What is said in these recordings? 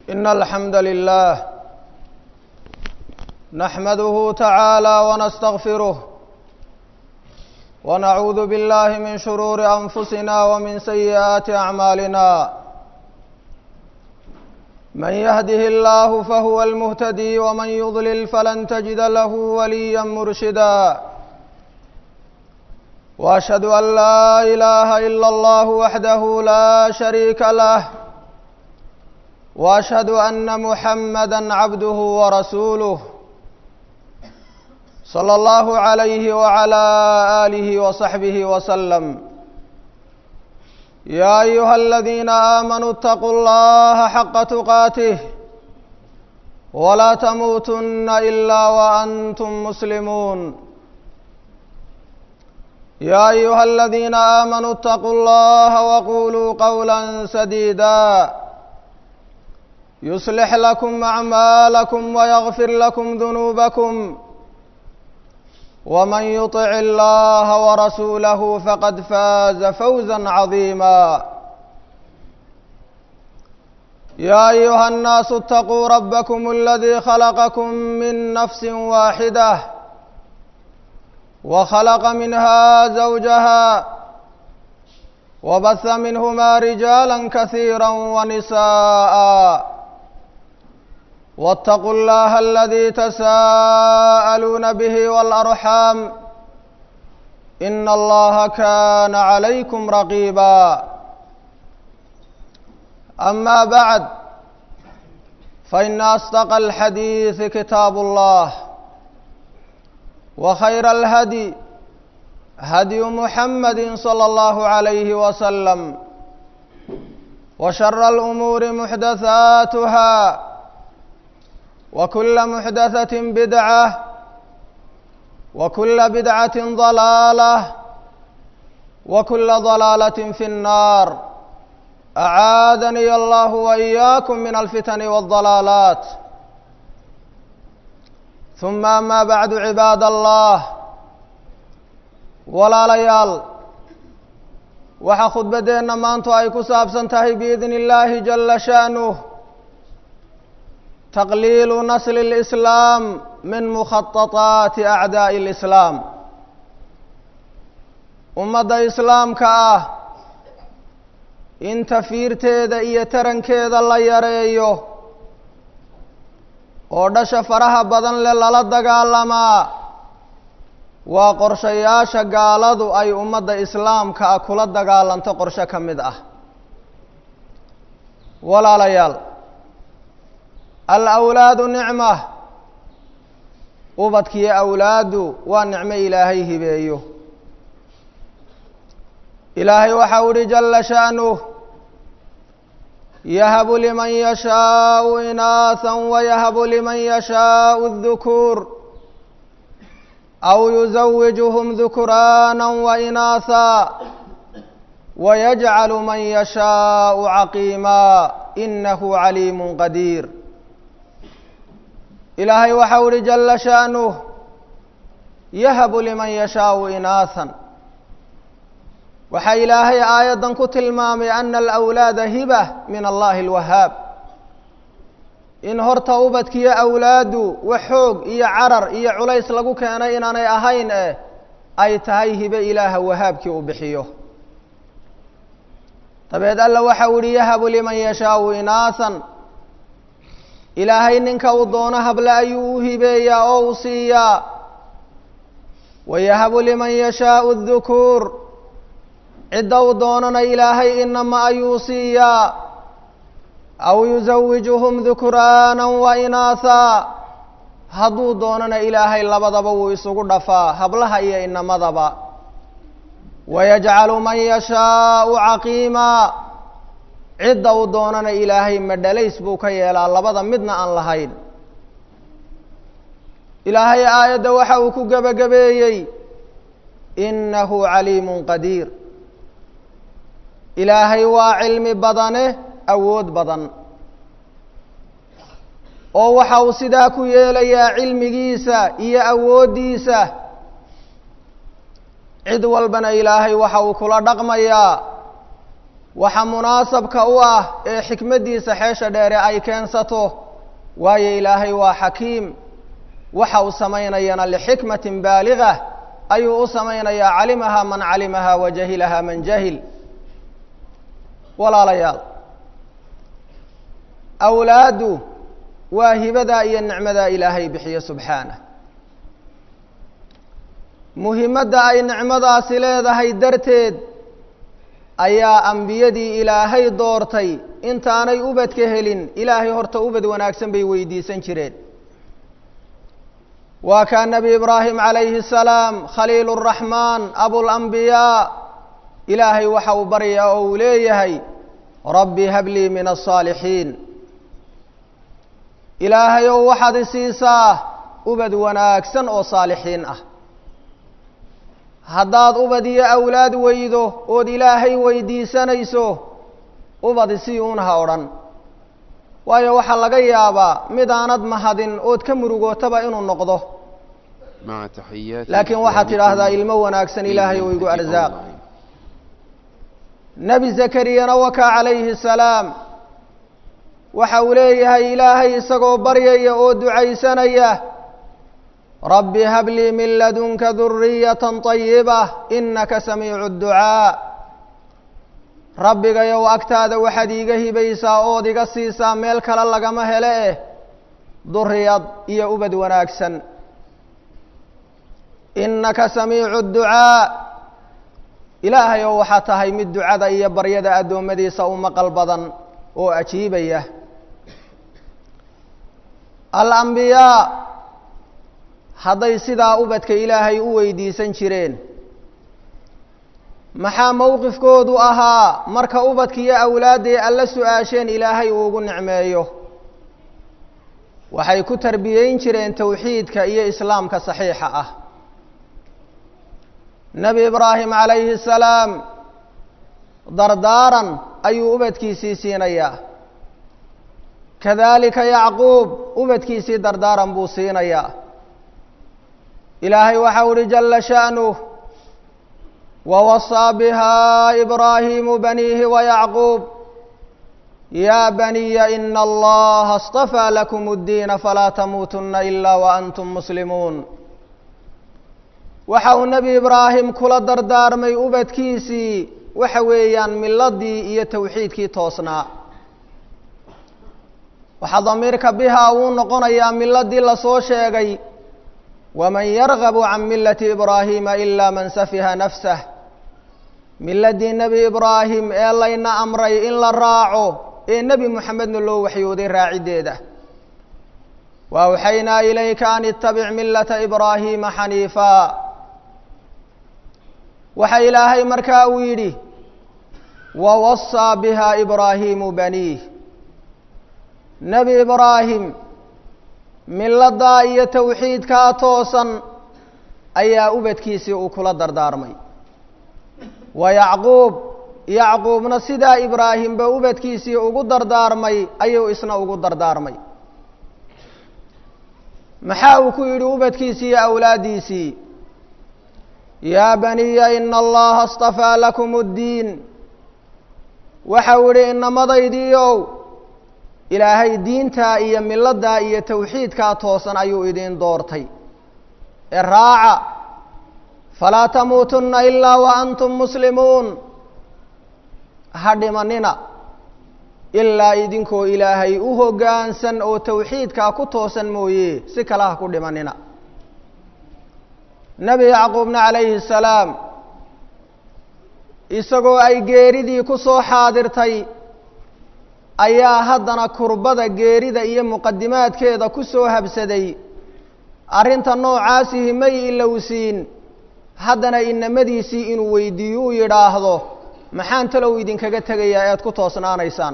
إن الحمد لله نحمده تعالى ونستغفره ونعوذ بالله من شرور أنفسنا ومن سيئات أعمالنا من يهده الله فهو المهتدي ومن يضلل فلن تجد له وليا مرشدا واشهد ان لا اله الا الله وحده لا شريك له واشهد ان محمدا عبده ورسوله صلى الله عليه وعلى اله وصحبه وسلم يا ايها الذين امنوا اتقوا الله حق تقاته ولا تموتن الا وانتم مسلمون يا ايها الذين امنوا اتقوا الله وقولوا قولا سديدا يصلح لكم اعمالكم ويغفر لكم ذنوبكم ومن يطع الله ورسوله فقد فاز فوزا عظيما يا ايها الناس اتقوا ربكم الذي خلقكم من نفس واحده وخلق منها زوجها وبث منهما رجالا كثيرا ونساء واتقوا الله الذي تساءلون به والارحام ان الله كان عليكم رقيبا اما بعد فان اصدق الحديث كتاب الله وخير الهدي هدي محمد صلى الله عليه وسلم وشر الامور محدثاتها وكل محدثه بدعه وكل بدعه ضلاله وكل ضلاله في النار اعاذني الله واياكم من الفتن والضلالات ثم أما بعد عباad الله walaalayaal waxaa khudbaddeenna maantu ay ku saabsan tahay biidn اllaahi jala sha'nuh taqliilu nasl اlإslaam min mukhaطaطaati acdaaءi اlislaam ummadda islaamka ah in tafiirteeda iyo tarankeeda la yareeyo oo dhasha faraha badan leh lala dagaalamaa waa qorshayaasha gaaladu ay ummadda islaamka ah kula dagaalanto qorshe ka mid ah walaalayaal al awlaadu nicma ubadkiyo awlaadu waa nicmo ilaahay hibeeyo ilaahay waxau uhi jala sha'nuh yahb lman yashaaءu inaaثa wayahb liman yashaaءu الذukuur aw yuزawijhm ذukraana wainaaثa wayajcal man yashaaءu caqiima inahu caliim qadiir ilaahay waxau uhi jala sha'nuh yahb liman yashaaءu inaaثa waxaa ilaahay aayaddan ku tilmaamay ana alawlaada hiba min allahi alwahaab in horta ubadkiyo awlaadu wax xoog iyo carar iyo culays lagu keenay inaanay ahayn eh ay tahay hibe ilaaha wahaabkii uu bixiyo dabeed alla waxa u ihi yahabu liman yashaau inaasan ilaahay ninka uu doono hable ayuu u hibeeyaa oo u siiyaa wayahabu liman yashaau dukuur cidda uu doonana ilaahay inama ayuu siiyaa aw yusawijuhum dukraana wa inaaha hadduu doonana ilaahay labadaba wuu isugu dhafaa hablaha iyo inamadaba wayajcalu man yashaau caqiima cidda uu doonana ilaahay madhalays buu ka yeelaa labada midna aan lahayn ilaahay aayadda waxa uu ku gebagabeeyey inahu caliimun qadiir ilaahay waa cilmi badane awood badan oo waxa uu sidaa ku yeelayaa cilmigiisa iyo awooddiisa cid walbana ilaahay waxa uu kula dhaqmayaa waxa munaasabka u ah ee xikmaddiisa xeesha dheere ay keensato waayo ilaahay waa xakiim waxa uu samaynayana lixikmatin baaliga ayuu u samaynayaa calimahaa man calimahaa wa jahilahaa man jahil walaalayaal awlaaddu waa hibadaa iyo nicmadaa ilaahay bixiye subxaanah muhimadda ay nicmadaasi leedahay darteed ayaa ambiyadii ilaahay doortay intaanay ubadka helin ilaahay horta ubad wanaagsan bay weydiisan jireen waa kaa nebi ibraahim calayhi الsalaam khaliil الraxmaan abulambiyaa ilaahay waxa uu baryaa oo uu leeyahay rabbi hablii min الصaalixiin ilaahay ow waxaad isiisaa ubad wanaagsan oo saalixiin ah haddaad ubad iyo awlaad weydo ood ilaahay weydiisanayso ubad isii uun ha odhan waayo waxaa laga yaabaa mid aanad mahadin ood ka murugootaba inuu noqdo laakiin waxaad tidhaahdaa ilmo wanaagsan ilaahay oo igu arsaaq nebi zakariyana wakaa calayhi salaam waxa uu leeyahay ilaahay isagoo baryaya oo ducaysanaya rabbi hablii min ladunka duriyata طayiba inaka samiicu اdducaa rabbigayow agtaada waxaad iiga hibaysaa ood iga siisaa meel kale lagama hele eh duriyad iyo ubad wanaagsan inaka samiicu اdducaa ilaahay ow waxaa tahay mid ducada iyo baryada addoommadiisa u maqal badan oo ajiibaya alambiyaa hadday sidaa ubadka ilaahay u weydiisan jireen maxaa mowqifkoodu ahaa marka ubadka iyo awlaadday alla su-aasheen ilaahay uu ugu nicmeeyo waxay ku tarbiyeyn jireen towxiidka iyo islaamka saxiixa ah nebi ibraahim calayhi الsalaam dardaaran ayuu ubadkiisii siinayaa kadalika yacquub ubadkiisii dardaaran buu siinayaa ilaahay waxau uhi jala sha'nuh wawasaa biha ibraahimu baniihi wayacquub ya baniya ina allaha اstafaa lakum اddiina falaa tamuutuna ila waantum muslimuun waxa uu nebi ibraahim kula dardaarmay ubadkiisii waxa weeyaan miladii iyo towxiidkii toosnaa waxaa damiirka biha uu noqonayaa miladii lasoo sheegay waman yargabu can milati ibraahima ila man safiha nafsah miladii nebi ibraahim ee layna amray in la raaco ee nebi moxamedna loo waxyooday raaciddeeda wa awxaynaa ilayka an itabic milata ibraahima xaniifa waxa ilaahay markaa uu yidhi wawasaa biha ibraahimu baniih nebi ibraahim miladaa iyo towxiidkaa toosan ayaa ubadkiisii uu kula dardaarmay wa yacquub yacquubna sidaa ibraahimba ubadkiisii ugu dardaarmay ayuu isna ugu dardaarmay maxaa uu ku yidhi ubadkiisii iyo awlaaddiisii yaa baniya ina allaha اstafaa lakum اddiin waxau idhi inamadaydiiow ilaahay diintaa iyo miladaa iyo towxiidkaa toosan ayuu idin doortay ee raaca falaa tamuutunna ilaa wa antum muslimuun ha dhimanina ilaa idinkoo ilaahay u hoggaansan oo towxiidkaa ku toosan mooye si kale ha ku dhimanina nebi yacquubna calayhi salaam isagoo ay geeridii ku soo xaadirtay ayaa haddana kurbada geerida iyo muqadimaadkeeda ku soo habsaday arrinta noocaasihi may ilowsiin haddana inamadiisii inuu weydiiyo u yidhaahdo maxaan talow idinkaga tegayaa ead ku toosnaanaysaan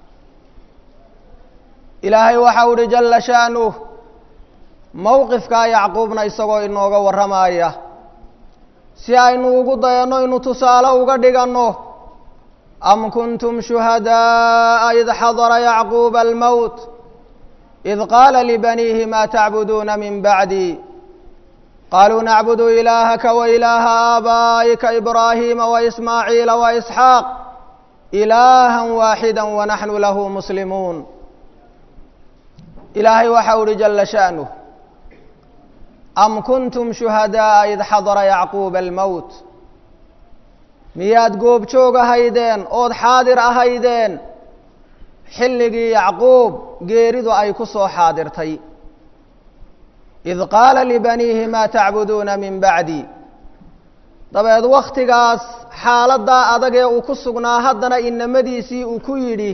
ilaahay waxau uhi jalla sha'nuh mowqifkaa yacquubna isagoo inooga warramaya si aynu ugu dayanno inu tusaale uga dhiganno am kuntum shuhadaءa id xadara yacquuba almowt id qaala libaniihi ma tacbuduuna min bacdi qaluu nacbudu ilaahaka wa ilaaha aabaa'ika ibraahiima waismaaciila waisxaaq إلaها waaxidا wanaxnu lahu muslimuun ilaahay waxa uhi jala sha'nuh am kuntum shuhadaaءa id xadara yacquuba almowt miyaad goobjoog ahaydeen ood xaadir ahaydeen xilligii yacquub geeridu ay ku soo xaadirtay id qaala libaniihi maa tacbuduuna min bacdi dabeed wakhtigaas xaaladdaa adag ee uu ku sugnaa haddana inamadiisii uu ku yidhi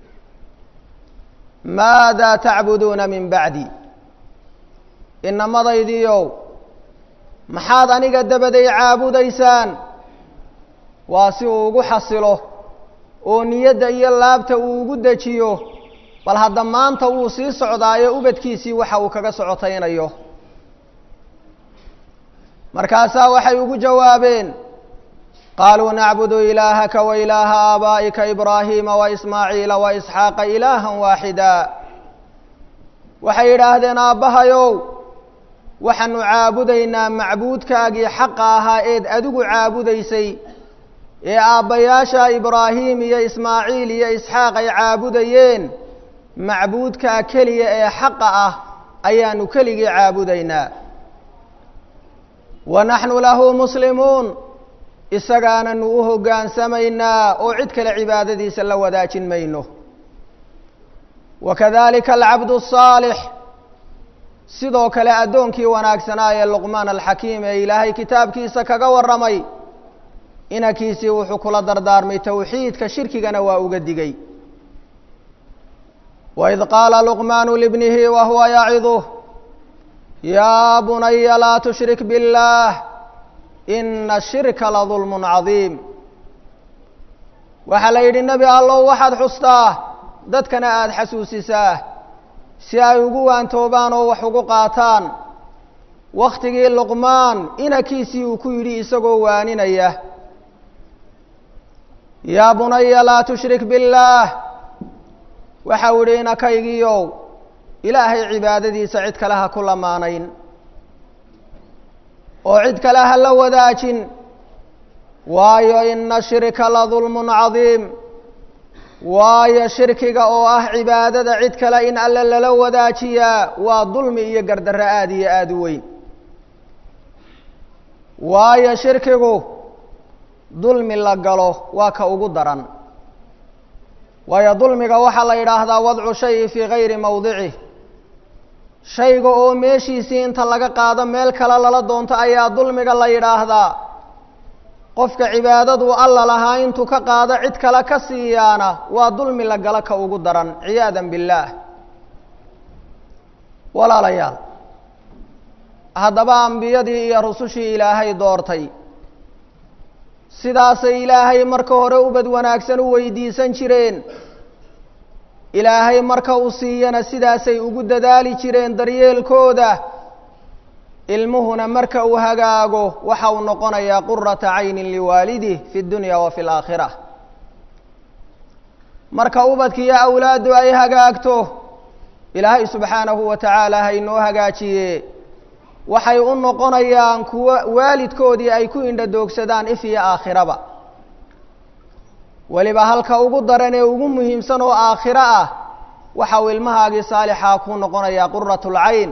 maadaa tacbuduuna min bacdi inamadaydiiow maxaad aniga dabaday caabudaysaan waa si uu ugu xasilo oo niyadda iyo laabta uu ugu dejiyo bal hadda maanta wuu sii socdaayo ubadkiisii waxa uu kaga socotaynayo markaasaa waxay ugu jawaabeen qaaluu nacbudu ilaahaka wa ilaaha aabaa'ika ibraahiima wa ismaaciila wa isxaaqa ilaahan waaxida waxay yidhaahdeen aabbahayow waxaanu caabudaynaa macbuudkaagii xaqa ahaa eed adigu caabudaysay ee aabbayaasha ibraahim iyo ismaaciil iyo isxaaq ay caabudayeen macbuudkaa keliya ee xaqa ah ayaanu keligii caabudaynaa wa naxnu lahu muslimuun isagaananu u hoggaansamaynaa oo cid kale cibaadadiisa la wadaajin mayno wa kadalika alcabdu asaalix sidoo kale addoonkii wanaagsanaa ee luqmaan alxakiim ee ilaahay kitaabkiisa kaga warramay inankiisii wuxuu kula dardaarmay towxiidka shirkigana waa uga digay waid qaala luqmaanu libnihi wa huwa yaciduh yaa bunaya laa tushrik biاllaah ina shirka la dulmun cadiim waxaa la yidhi nebi allow waxaad xustaa dadkana aada xasuusisaa si ay ugu waantoobaan oo wax ugu qaataan wakhtigii luqmaan inankiisii uu ku yidhi isagoo waaninaya yaa bunaya laa tushrik biاllaah waxau idhi inakaygiiow ilaahay cibaadadiisa cid kale ha ku lamaanayn oo cid kale ha la wadaajin waayo ina shirka la dulmun cadiim waayo shirkiga oo ah cibaadada cid kale in alle lala wadaajiyaa waa dulmi iyo gardarro aada iyo aada u weyn waayo shirkigu dulmi la galo waa ka ugu daran waayo dulmiga waxaa la yidhaahdaa wadcu shayi fii gayri mawdicih shayga oo meeshiisii inta laga qaado meel kale lala doonto ayaa dulmiga la yidhaahdaa qofka cibaadadu alla lahaa intuu ka qaado cid kale ka siiyaana waa dulmi la galo ka ugu daran ciyaadan billaah walaalayaal haddaba ambiyadii iyo rusushii ilaahay doortay sidaasay ilaahay marka hore ubad wanaagsan u weydiisan jireen ilaahay marka uu siiyana sidaasay ugu dadaali jireen daryeelkooda ilmuhuna marka uu hagaago waxa uu noqonayaa qurata caynin liwaalidih fi اdunya wa fi اlaakhira marka ubadkiiyo awlaaddu ay hagaagto ilaahay subxaanahu wa tacaala haynoo hagaajiye waxay u noqonayaan kuwo waalidkoodii ay ku indhadoogsadaan if iyo aakhiraba weliba halka ugu daran ee ugu muhiimsan oo aakhiro ah waxa uu ilmahaagii saalixaa ku noqonayaa qurat اlcayn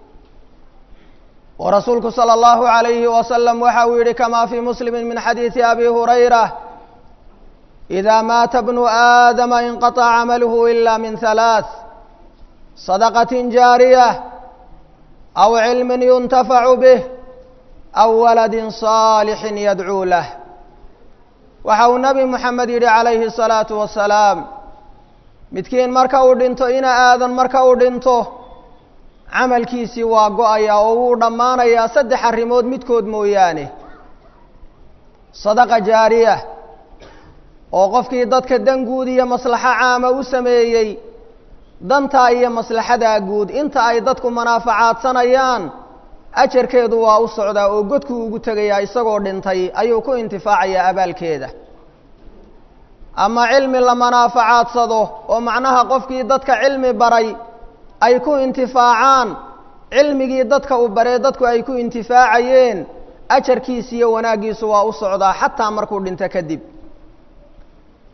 oo rasuulku salى اllahu عalayhi wasalam waxa uu yihi kama fii muslimi min xadiidi abi hurayra إida maata bnu aadama inqaطca camaluhu ila min halaaث sadaqaة jaariya aw cilmi yuntafacu bih aw waladi صaalixi yadcuu lah waxa uu nebi moxamed yidhi calayhi الsalaatu wasalaam midkiin marka uu dhinto ina aadan marka uu dhinto camalkiisii waa go-ayaa oo wuu dhammaanayaa saddex arrimood midkood mooyaane sadaqa jaariya oo qofkii dadka dan guud iyo maslaxo caama u sameeyey dantaa iyo maslaxadaa guud inta ay dadku manaafacaadsanayaan ajarkeedu waa u socdaa oo godkuu ugu tegayaa isagoo dhintay ayuu ku intifaacayaa abaalkeeda ama cilmi la manaaficaadsado oo macnaha qofkii dadka cilmi baray ay ku intifaacaan cilmigii dadka uu baree dadku ay ku intifaacayeen ajarkiisa iyo wanaaggiisu waa u socdaa xataa markuu dhinto kadib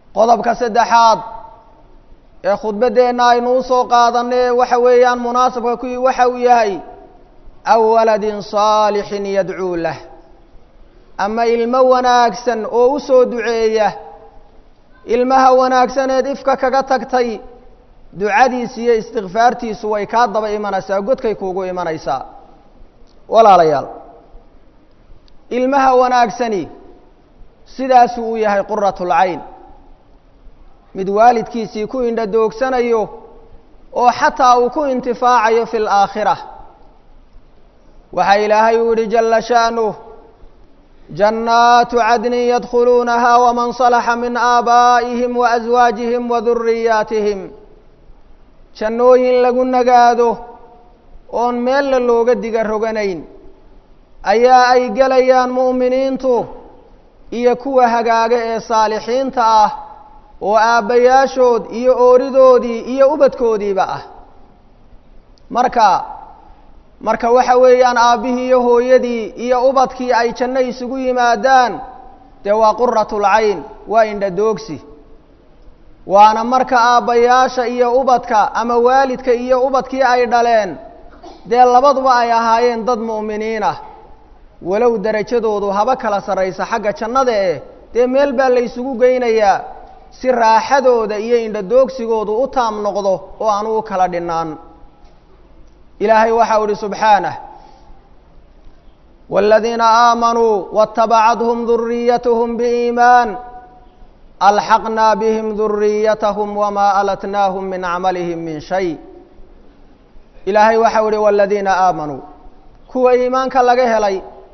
qodobka saddexaad ee khudbaddeenna aynu u soo qaadanay waxa weeyaan munaasabka kuwii waxa uu yahay aw waladin saalixin yadcuu lah ama ilmo wanaagsan oo u soo duceeya ilmaha wanaagsaneed ifka kaga tagtay ducadiisi iyo istikfaartiisu way kaa daba imanaysaa godkay kuugu imanaysaa walaalayaal ilmaha wanaagsani sidaasuu u yahay quratulcayn mid waalidkiisii ku indha doogsanayo oo xataa uu ku intifaacayo fi laakhira waxaa ilaahay uu yihi jala sha'nuh jannaatu cadnin yadkhuluunaha waman salaxa min aabaa'ihim waaswaajihim waduriyaatihim jannooyin lagu nagaado oon meella looga diga roganayn ayaa ay gelayaan mu'miniintu iyo kuwa hagaaga ee saalixiinta ah oo aabbayaashood iyo ooridoodii iyo ubadkoodiiba ah marka marka waxa weeyaan aabbihii iyo hooyadii iyo ubadkii ay janno isugu yimaadaan dee waa quratulcayn waa indhadoogsi waana marka aabbayaasha iyo ubadka ama waalidka iyo ubadkii ay dhaleen dee labaduba ay ahaayeen dad mu'miniin ah walow derajadoodu haba kala sarraysa xagga jannada eh dee meel baa la ysugu geynayaa si raaxadooda iyo indhadoogsigoodu u taam noqdo oo aanu u kala dhinaan ilaahay waxau ihi subxaanah wاladiina aamanuu waاtabacadhm duriyathm biiimaan alxaqnaa bihim duriyatahum wamaa alatnaahum min camalihim min shay ilaahay waxau ihi wاladiina aamanuu kuwa iimaanka laga helay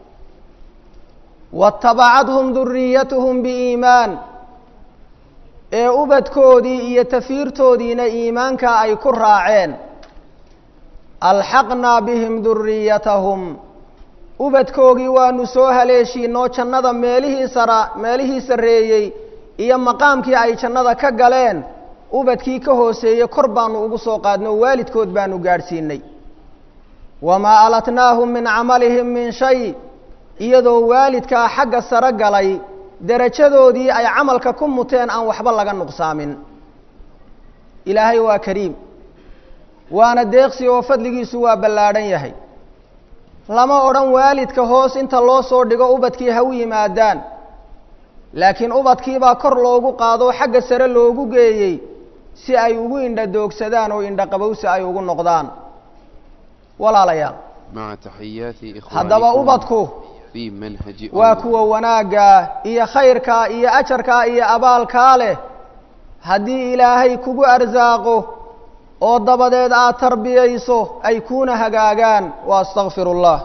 waاtabacadhum duriyatuhum biiimaan ee ubadkoodii iyo tafiirtoodiina iimaanka ay ku raaceen alxaqnaa bihim duriyatahum ubadkoogii waanu soo haleeshiinoo jannada meelihii sara meelihii sarreeyey iyo maqaamkii ay jannada ka galeen ubadkii ka hooseeyey kor baanu ugu soo qaadnay oo waalidkood baanu gaadhsiinay wamaa alatnaahum min camalihim min shay iyadoo waalidkaa xagga sare galay derajadoodii ay camalka ku muteen aan waxba laga nuqsaamin ilaahay waa kariim waana deeqsi oo fadligiisu waa ballaadhan yahay lama odhan waalidka hoos inta loo soo dhigo ubadkii ha u yimaadaan laakiin ubadkiibaa kor loogu qaado xagga sare loogu geeyey si ay ugu indha doogsadaan oo indha qabowsi ay ugu noqdaan walaalayaal مع تحيات haddaba إخوانكم ubadku في منهج waa kuwa wanaaggaa iyo khayrkaa iyo ajarkaa iyo abaalkaa leh haddii ilaahay kugu arsaaqo oo dabadeed aad tarbiyayso ay kuuna hagaagaan wa astaqfiru اllah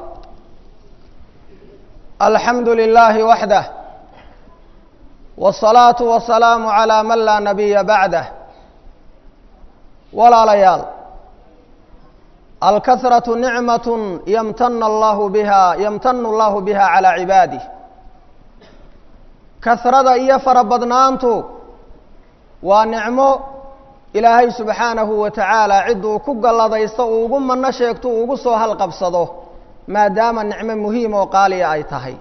alxamdu lilaahi waxdah wالsalaaةu wasalaamu calىa man laa nabiya bacdah walaalayaal alkahraةu nicmaة ymtana allahu biha yamtanu allahu biha calىa cibaadih kahrada iyo farabadnaantu waa nicmo ilaahay subxaanahu wa tacaala cidduu ku galladaysto uu ugu manno sheegto uu ugu soo halqabsado maadaama nicmo muhiim oo qaaliya ay tahay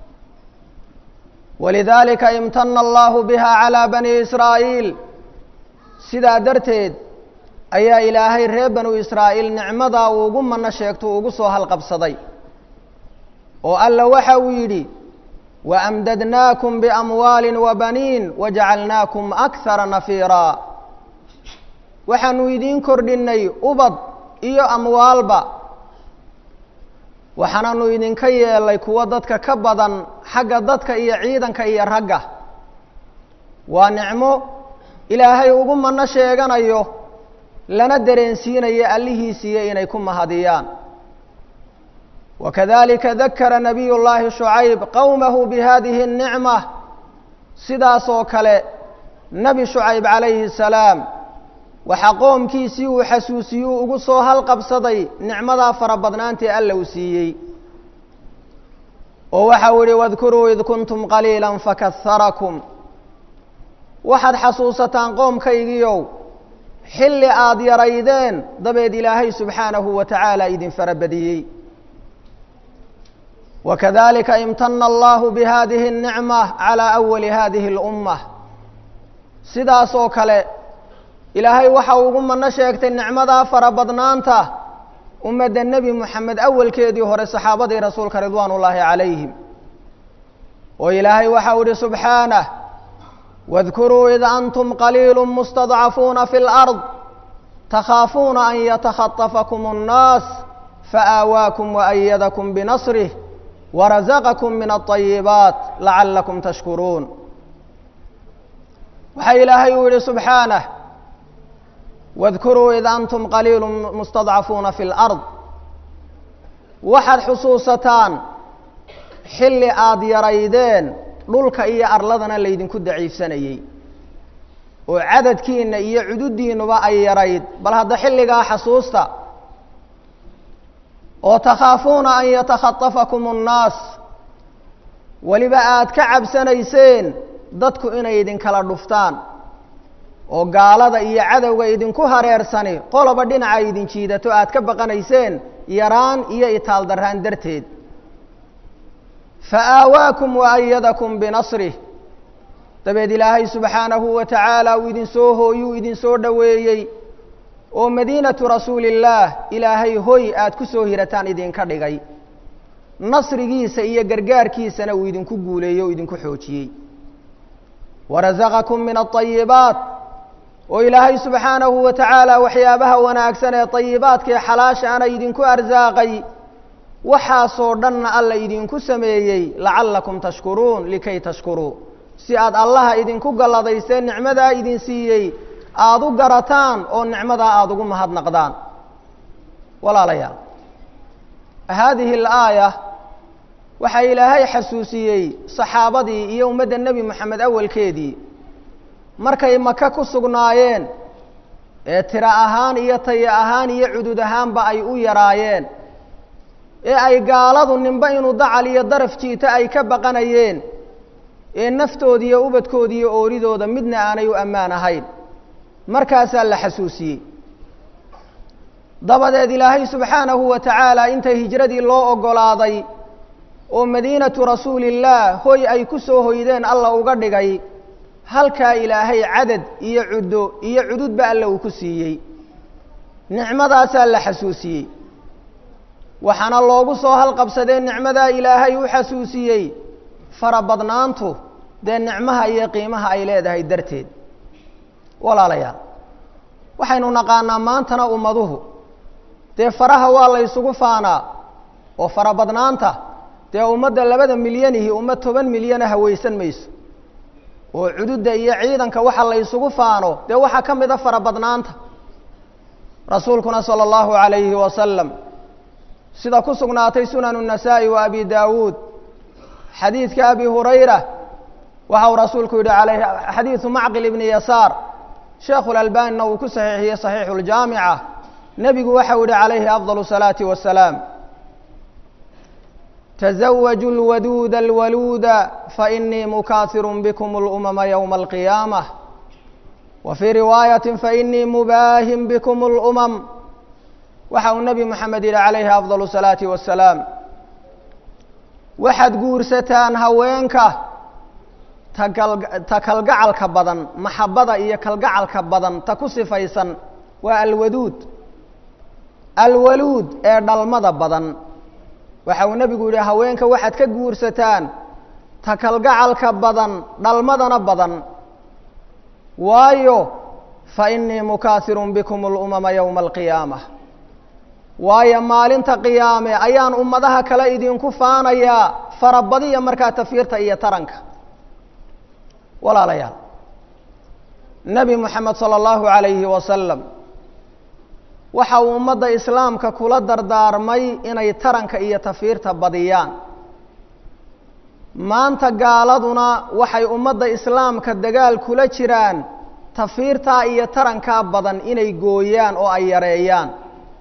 walidaalika imtana allahu biha calaa bani israa'iil sidaa darteed ayaa ilaahay reer banu israa'iil nicmadaa uu ugu manno sheegto uu ugu soo halqabsaday oo alla waxa uu yidhi waamdadnaakum biamwaalin wabaniin wajacalnaakum akhara nafiiraa waxaanu idiin kordhinnay ubad iyo amwaalba waxaananu idinka yeelay kuwo dadka ka badan xagga dadka iyo ciidanka iyo ragga waa nicmo ilaahay ugu manno sheeganayo lana dareensiinayo allihiisiiyo inay ku mahadiyaan wakadalika dakara nabiy llaahi shucayb qowmahu bihadihi الnicma sidaas oo kale nebi shucayb calayhi الsalaam waxaa qoomkiisii uu xasuusiyuu ugu soo halqabsaday nicmadaa fara badnaantii alla uu siiyey oo waxau ihi wadkuruu id kuntum qaliila fakaharakum waxaad xasuusataan qoomkaygiiow xilli aada yaraydeen dabeed ilaahay subxaanahu wa tacaala idin farabadiyey wakadalika imtana allahu bihadihi الnicma calى awali hadihi اlummah sidaas oo kale ilaahay waxa ugu mano sheegtay nicmadaa fara badnaanta ummadda nebi moxamed awalkeedii hore saxaabadii rasuulka ridwaan ullaahi calayhim oo ilaahay waxa u ihi subxaanah wadkuruu id antum qaliilu mustadcafuuna fi lard takhaafuuna an yatakhatafakum annaas faآawaakum waأyadakum binasrih warazaqakum min aلطayibaat lacalakum tashkuruun waxaa ilaahay uu yihi subxaanah wadkuruu id antum qaliilu mustadcafuuna fi lard waxaad xusuusataan xilli aada yaraydeen dhulka iyo arladana laydinku daciifsanayey oo cadadkiinna iyo cududdiinnuba ay yarayd bal hadda xilligaa xasuusta oo takhaafuuna an yatakhatafakum annaas weliba aada ka cabsanayseen dadku inay idinkala dhuftaan oo gaalada iyo cadowga idinku hareersani qoloba dhinaca idin jiidato aada ka baqanayseen yaraan iyo itaal darraan darteed fa aawaakum wa ayadakum binasrih dabeed ilaahay subxaanahu wa tacaala uu idinsoo hooyuu idinsoo dhoweeyey oo madiinatu rasuulillaah ilaahay hoy aada ku soo hirataan idinka dhigay nasrigiisa iyo gargaarkiisana uu idinku guuleeyey oo idinku xoojiyey warasaqakum min alطayibaat oo ilaahay subxaanahu wa tacaala waxyaabaha wanaagsan ee طayibaadka ee xalaashaana idinku arsaaqay waxaasoo dhanna alla idinku sameeyey lacallakum tashkuruun likay tashkuruu si aad allaha idinku galladaysteen nicmadaa idin siiyey aada u garataan oo nicmadaa aada ugu mahadnaqdaan walaalayaal haadihi alaaya waxaa ilaahay xasuusiyey saxaabadii iyo ummadda nebi moxamed awalkeedii markay maka ku sugnaayeen ee tiro ahaan iyo tayo ahaan iyo cudud ahaanba ay u yaraayeen ee ay gaaladu ninba inuu dacal iyo daraf jiito ay ka baqanayeen ee naftoodi iyo ubadkoodi iyo ooridooda midna aanay u ammaan ahayn markaasaa la xasuusiyey dabadeed ilaahay subxaanahu wa tacaala intay hijradii loo oggolaaday oo madiinatu rasuulillaah hoy ay ku soo hoydeen alla uga dhigay halkaa ilaahay cadad iyo cuddo iyo cududba alla uu ku siiyey nicmadaasaa la xasuusiyey waxaana loogu soo halqabsadee nicmadaa ilaahay u xasuusiyey fara badnaantu dee nicmaha iyo qiimaha ay leedahay darteed walaalayaal waxaynu naqaanaa maantana ummaduhu dee faraha waa la ysugu faanaa oo fara badnaanta dee ummadda labada milyanihi ummad toban milyana hawaysan mayso oo cududda iyo ciidanka waxa la ysugu faano dee waxaa ka mid a fara badnaanta rasuulkuna sala allahu calayhi wasalam sida ku sugnaatay sunanu النasaa'i wa abi daawuud xadiidka abi hurayra waxa uu rasuulku yihi alayh xadiidu macqil ibni yasaar sheekhu lalbanina uu ku saxiixiyey صaxiixu اljaamica nebigu waxa u yihi calayhi afضal الsalaaةi wasalaam تزawaju اlwaduuda اlwaluuda faإnii mukaahiru bkm اlأmama ywma اlqiyaamة wa fii riwaayaةi faإnii mubaahin bkm اlأmam waxa uu nebi moxamed yihi calayhi afضal الsalaaةi wasalaam waxaad guursataan haweenka ta kalgacalka badan maxabada iyo kalgacalka badan ta ku sifaysan waa alwaduud alwaluud ee dhalmada badan waxa uu nebigu yihi haweenka waxaad ka guursataan ta kalgacalka badan dhalmadana badan waayo fainii mukaahiru bikm اlأmama ywma اlqiyaamة waayo maalinta qiyaame ayaan ummadaha kale idinku faanayaa farabadiya markaa tafiirta iyo taranka walaalayaal nebi moxamed salى اllahu عalayhi wasalam waxa uu ummadda islaamka kula dardaarmay inay taranka iyo tafiirta badiyaan maanta gaaladuna waxay ummadda islaamka dagaal kula jiraan tafiirtaa iyo tarankaa badan inay gooyaan oo ay yareeyaan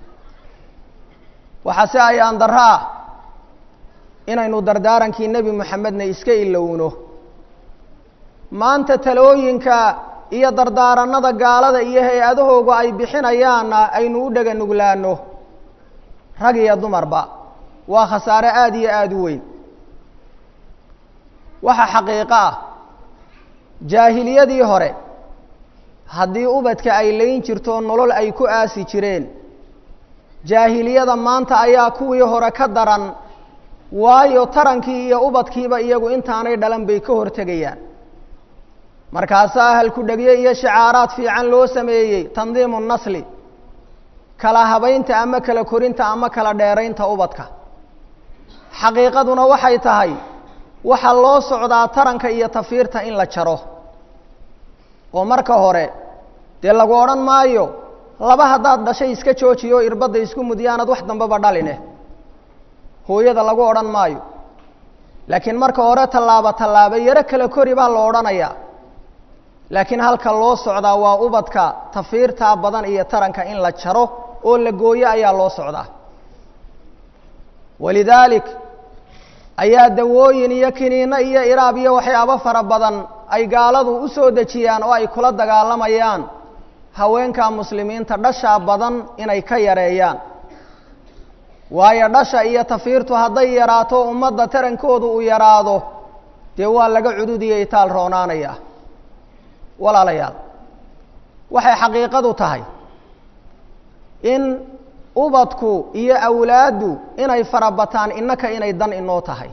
waxaa si ayaan darro ah inaynu dardaarankii nebi moxamedna iska ilowno maanta talooyinka iyo dardaaranada gaalada iyo hay-adahoogu ay bixinayaanna aynu u dhega nuglaano rag iyo dumarba waa khasaare aada iyo aada u weyn waxaa xaqiiqo ah jaahiliyadii hore haddii ubadka ay layn jirto nolol ay ku aasi jireen jaahiliyada maanta ayaa kuwii hore ka daran waayo tarankii iyo ubadkiiba iyagu intaanay dhalan bay ka hortegayaan markaasaa halku-dhegyo iyo shicaaraad fiican loo sameeyey tandiimu nasli kala habaynta ama kala korinta ama kala dheeraynta ubadka xaqiiqaduna waxay tahay waxaa loo socdaa taranka iyo tafiirta in la jaro oo marka hore dee lagu odhan maayo laba haddaad dhashay iska joojiyo irbadda isku mudyaanad wax dambeba dhaline hooyada lagu odhan maayo laakiin marka hore tallaabo tallaabo yaro kala kori baa la odhanayaa laakiin halka loo socdaa waa ubadka tafiirtaa badan iyo taranka in la jaro oo la gooyo ayaa loo socdaa walidaalik ayaa dawooyin iyo kiniino iyo iraab iyo waxyaabo fara badan ay gaaladu u soo dejiyaan oo ay kula dagaalamayaan haweenka muslimiinta dhashaa badan inay ka yareeyaan waayo dhasha iyo tafiirtu hadday yaraato ummadda tarankoodu uu yaraado dee waa laga cududiyo itaal roonaanaya walaalayaal waxay xaqiiqadu tahay in ubadku iyo awlaaddu inay farabataan innaka inay dan inoo tahay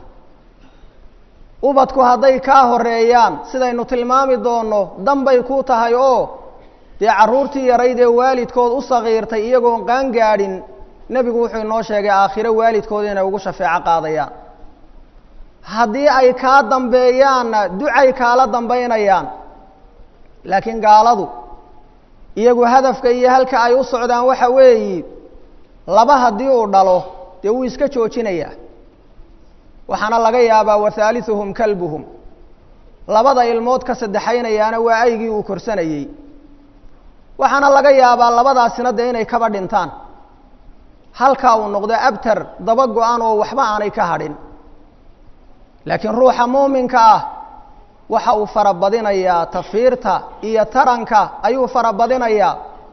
ubadku hadday kaa horeeyaan sidaynu tilmaami doonno dan bay ku tahay oo dee carruurtii yarayd ee waalidkood u sakiirtay iyagoon qaan gaadhin nebigu wuxuu inoo sheegay aakhiro waalidkooda inay ugu shafeeco qaadayaan haddii ay kaa dambeeyaanna ducay kaala dambaynayaan laakiin gaaladu iyagu hadafka iyo halka ay u socdaan waxa weeyi laba haddii uu dhalo dee wuu iska joojinayaa waxaana laga yaabaa wathaalithuhum kalbuhum labada ilmood ka saddexaynayaana waa aygii uu korsanayey waxaana laga yaabaa labadaasina dee inay kaba dhintaan halkaa uu noqdo abtar daba go-an oo waxba aanay ka hadhin laakiin ruuxa muuminka ah waxa uu farabadinayaa tafiirta iyo taranka ayuu farabadinayaa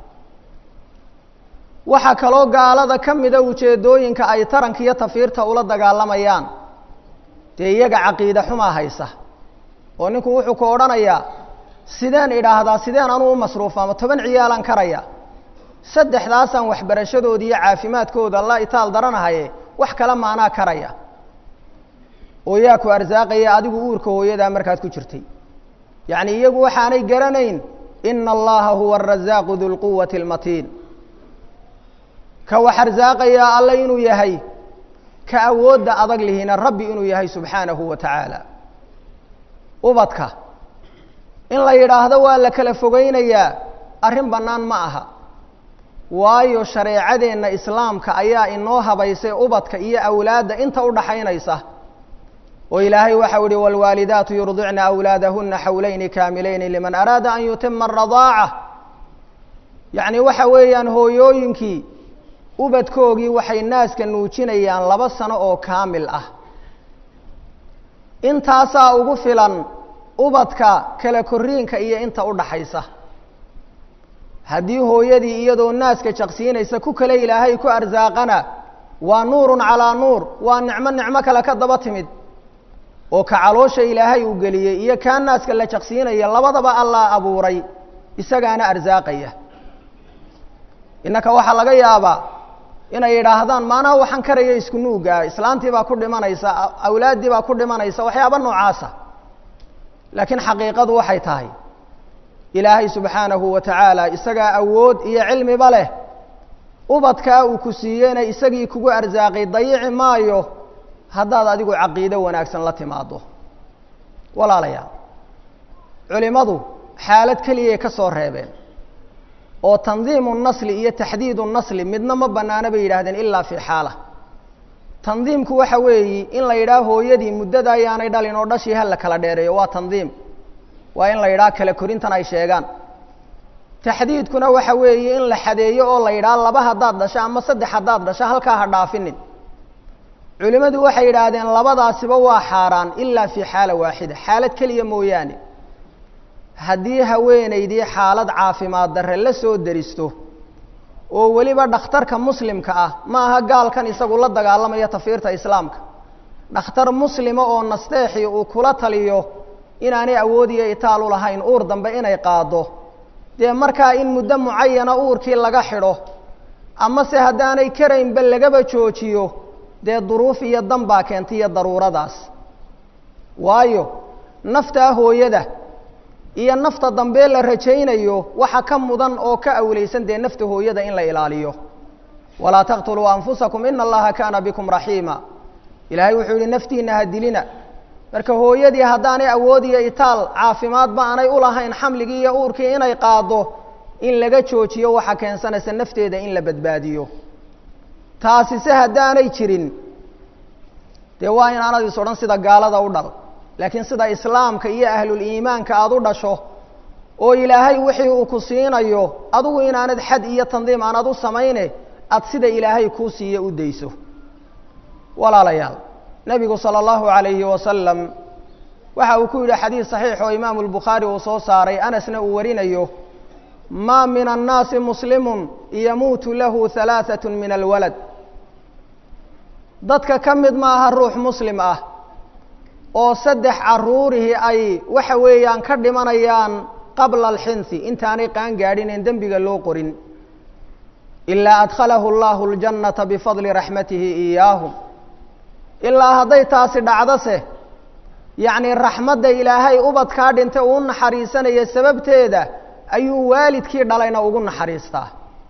waxaa kaloo gaalada ka mida ujeedooyinka ay taranka iyo tafiirta ula dagaalamayaan dee iyaga caqiide xumaa haysa oo ninku wuxuu ku odhanayaa sideen idhaahdaa sideen anuu u masruufaama toban ciyaalaan karaya saddexdaasaan waxbarashadooda iyo caafimaadkooda la itaal daranahaye wax kale maanaa karaya oo yaa ku arsaaqaya adigu uurka hooyadaa markaad ku jirtay yacni iyagu waxaanay garanayn ina allaha huwa arasaaqu du lquwati almatiin ka wax arsaaqayaa alle inuu yahay ka awoodda adag lihina rabbi inuu yahay subxaanahu wa tacaala ubadka in la yidhaahdo waa la kala fogeynayaa arrin bannaan ma aha waayo shareecadeenna islaamka ayaa inoo habaysay ubadka iyo awlaadda inta u dhaxaynaysa oo ilaahay waxau ihi wاlwaalidaatu yurdicna awlaadahuna xawlayni kaamilayni liman araada an yutima aradaaca yacni waxa weeyaan hooyooyinkii ubadkoogii waxay naaska nuujinayaan laba sano oo kaamil ah intaasaa ugu filan ubadka kala koriinka iyo inta u dhaxaysa haddii hooyadii iyadoo naaska jaqsiinaysa ku kale ilaahay ku arsaaqana waa nuurun calaa nuur waa nicmo nicmo kale ka daba timid oo ka caloosha ilaahay uu geliyey iyo kaa naaska la jaqsiinaya labadaba allah abuuray isagaana arsaaqaya innaka waxaa laga yaabaa inay yidhaahdaan maanaha waxaan karaya isku nuugaa islaantii baa ku dhimanaysa awlaaddii baa ku dhimanaysa waxyaaba noocaasa laakiin xaqiiqadu waxay tahay ilaahay subxaanahu wa tacaala isagaa awood iyo cilmiba leh ubadkaa uu ku siiyeyna isagii kugu arsaaqay dayici maayo haddaad adigu caqiido wanaagsan la timaado walaalayaal culimmadu xaalad keliyay ka soo reebeen oo tandiimu nasli iyo taxdiidu nasli midna ma bannaano bay yidhaahdeen ilaa fii xaala tandiimku waxa weeyi in la yidhaah hooyadii muddada ayaanay dhalin oo dhashii ha la kala dheereeyo waa tandiim waa in la yidhaha kala korintan ay sheegaan taxdiidkuna waxa weeye in la xadeeyo oo la yidhaha laba haddaad dhasho ama saddex haddaad dhasho halkaa ha dhaafinin culimmadu waxay yidhaahdeen labadaasiba waa xaaraan ilaa fii xaala waaxida xaalad keliya mooyaane haddii haweenaydii xaalad caafimaad darre la soo deristo oo weliba dhakhtarka muslimka ah ma aha gaalkan isagu la dagaalamaya tafiirta islaamka dhakhtar muslima oo nasteexii uu kula taliyo inaanay awood iyo itaal u lahayn uur dambe inay qaado dee markaa in muddo mucayana uurkii laga xidho ama se haddaanay karaynba lagaba joojiyo dee duruuf iyo dan baa keentay iyo daruuradaas waayo naftaa hooyada iyo nafta dambe la rajaynayo waxa ka mudan oo ka awlaysan dee nafta hooyada in la ilaaliyo walaa taqtuluu anfusakum ina allaha kaana bikum raxiima ilaahay wuxuu yihi naftiina ha dilina marka hooyadii haddaanay awood iyo itaal caafimaadba aanay ulahayn xamligii iyo uurkii inay qaado in laga joojiyo waxa keensanaysa nafteeda in la badbaadiyo taasi se haddaanay jirin dee waa in aanad is odhan sida gaalada u dhal laakiin sida islaamka iyo ahluliimaanka aada u dhasho oo ilaahay wixii uu ku siinayo adigu inaanad xad iyo tandiim aanad u samayne aada sida ilaahay kuu siiye u dayso walaalayaal nebigu sala allahu calayhi wasalam waxa uu ku yidhi xadiis saxiix oo imaamu lbukhaari uu soo saaray anasna uu warinayo maa min annaasi muslimun yamuutu lahu halaaثat min alwalad dadka ka mid maaha ruux muslim ah oo saddex caruurihii ay waxa weeyaan ka dhimanayaan qabla alxinsi intaanay qaan gaadhin en dembiga loo qorin ilaa adkhalahu allahu اljannata bifadli raxmatihi iyaahum ilaa hadday taasi dhacdose yacnii raxmadda ilaahay ubadkaa dhintay uu naxariisanaya sababteeda ayuu waalidkii dhalayna ugu naxariistaa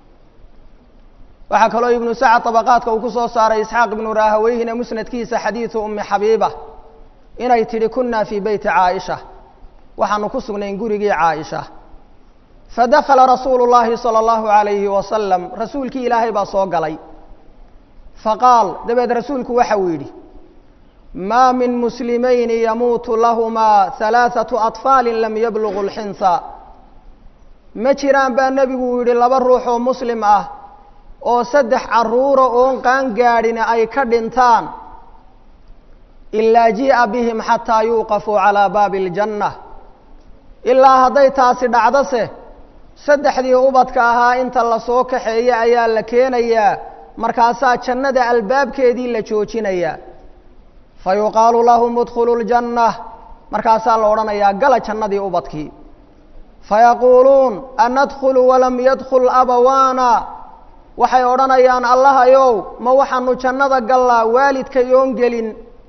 waxaa kaloo ibnu sacad طabaqaadka uu ku soo saaray isxaaq ibnu raahaweyhina musnadkiisa xadiidu umi xabiiba inay tidhi kuna fii beyti caaisha waxaanu ku sugnayn gurigii caaisha fadakala rasuulu llahi salى اllahu alayhi wasalam rasuulkii ilaahay baa soo galay faqaal dabeed rasuulku waxa uu yidhi maa min muslimayni yamuutu lahumaa halaaثatu aطfaali lam yablugu اlxinsa ma jiraan baa nebigu uu yidhi laba ruux oo muslim ah oo saddex carruura oon qaan gaadhin ay ka dhintaan ilaa jii'a bihim xataa yuuqafuu calaa baabi اljanna ilaa hadday taasi dhacdose saddexdii ubadka ahaa inta lasoo kaxeeya ayaa la keenayaa markaasaa jannada albaabkeedii la joojinayaa fa yuqaalu lahum udkhulu ljanna markaasaa la odhanayaa gala jannadii ubadkii fayaquuluun anadkhulu walam yadkhul abawaana waxay odhanayaan allahayow ma waxaanu jannada gallaa waalidkay oon gelin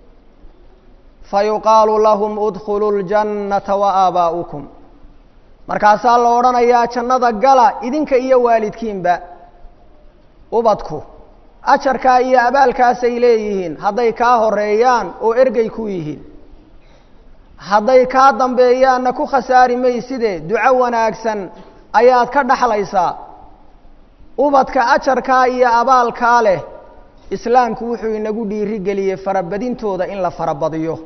fayuqaalu lahum udkhulu ljannata wa aabaa'ukum markaasaa la odhanayaa jannada gala idinka iyo waalidkiinba ubadku ajarkaa iyo abaalkaasay leeyihiin hadday kaa horeeyaan oo ergey ku yihiin hadday kaa dambeeyaanna ku khasaari mayside duco wanaagsan ayaad ka dhaxlaysaa ubadka ajarkaa iyo abaalkaa leh islaamku wuxuu inagu dhiirigeliyey farabadintooda in la farabadiyo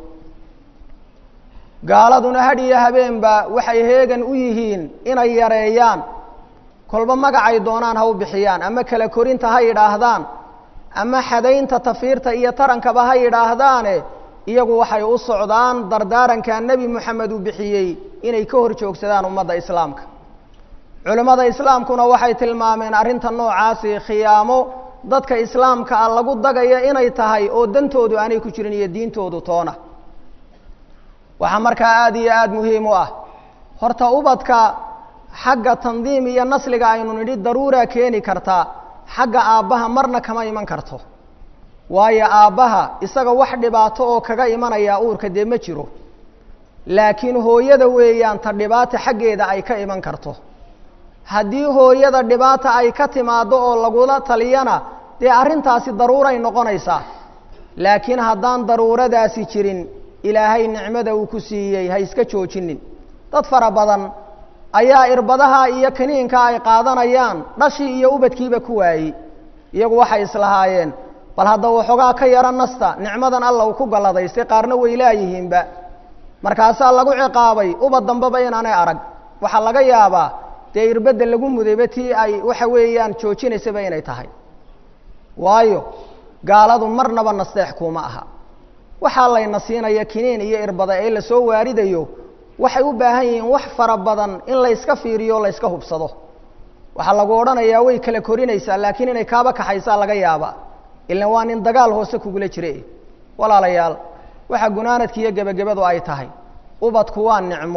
gaaladuna had iyo habeenba waxay heegan u yihiin inay yareeyaan kolba magacay doonaan ha u bixiyaan ama kala korinta ha yidhaahdaan ama xadaynta tafiirta iyo tarankaba ha yidhaahdaane iyagu waxay u socdaan dardaaranka nebi moxamed uu bixiyey inay ka hor joogsadaan ummadda islaamka culimmada islaamkuna waxay tilmaameen arrinta noocaasi khiyaamo dadka islaamka ah lagu dagaya inay tahay oo dantoodu aanay ku jirin iyo diintoodu toona waxaa markaa aada iyo aada muhiim u ah horta ubadka xagga tandiim iyo nasliga aynu nidhi daruuraa keeni kartaa xagga aabbaha marna kama iman karto waayo aabbaha isaga wax dhibaato oo kaga imanaya uurka dee ma jiro laakiin hooyada weeyaan ta dhibaata xaggeeda ay ka iman karto haddii hooyada dhibaata ay ka timaaddo oo lagula taliyana dee arrintaasi daruuray noqonaysaa laakiin haddaan daruuradaasi jirin ilaahay nicmada uu ku siiyey ha iska joojinin dad fara badan ayaa irbadaha iyo kaniinka ay qaadanayaan dhashii iyo ubadkiiba ku waayey iyagu waxay islahaayeen bal hadda waxoogaa ka yaro nasta nicmadan alla uu ku galladaystay qaarna way laayihiinba markaasaa lagu ciqaabay ubad dambeba inaanay arag waxaa laga yaabaa dee irbadda lagu mudayba tii ay waxa weeyaan joojinaysaba inay tahay waayo gaaladu marnaba nasteex kuuma aha waxaa layna siinaya kiniin iyo irbada ee lasoo waaridayo waxay u baahan yihiin wax fara badan in layska fiiriyo o layska hubsado waxaa lagu odhanayaa way kala korinaysaa laakiin inay kaaba kaxaysaa laga yaaba ilan waa nin dagaal hoose kugula jire walaalayaal waxa gunaanadki iyo gebagabadu ay tahay ubadku waa nicmo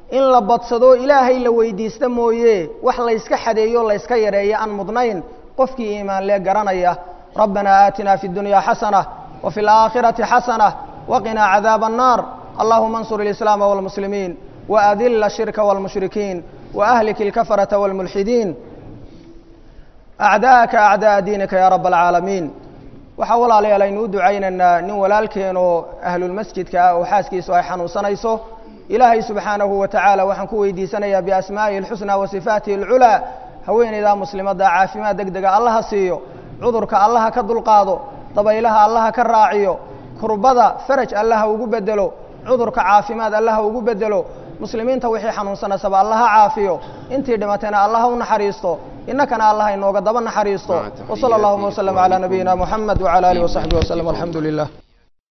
in la badsado ilaahay la weydiista mooye wax layska xadeeyo layska yareeyo aan mudnayn qofkii iimaan lee garanaya rabbanaa aatina fi اdunya xasanة وفي الآخرة حسنة وقنا عذاب النار اللهم انصر الإسلام والمسلمين وأذل الشرك والمشركين وأهلك الكفرة والملحدين أعداءك أعداء دينك يا رب العالمين waxaa walaalayaal aynu u ducaynaynaa nin walaalkeenoo ahlulmasjidka ah oo xaaskiisu ay xanuunsanayso ilaahay subxaanahu wa tacaala waxaan ku weydiisanayaa biasmaa'ihi alxusnaa wa sifaatihi alculaa haweenaydaa muslimadda caafimaad deg dega allaha siiyo cudurka allaha ka dulqaado dabaylaha allaha ka raaciyo kurbada faraj allaha ugu bedelo cudurka caafimaad allaha ugu bedelo muslimiinta wixii xanuunsanaysaba allaha caafiyo intii dhimatayna allaha u naxariisto innakana allaha inooga daba naxariisto مع تحيات وصلى اللهم وسلم على نبينا محمد وعلى آله وصحبه وسلم والحمد لله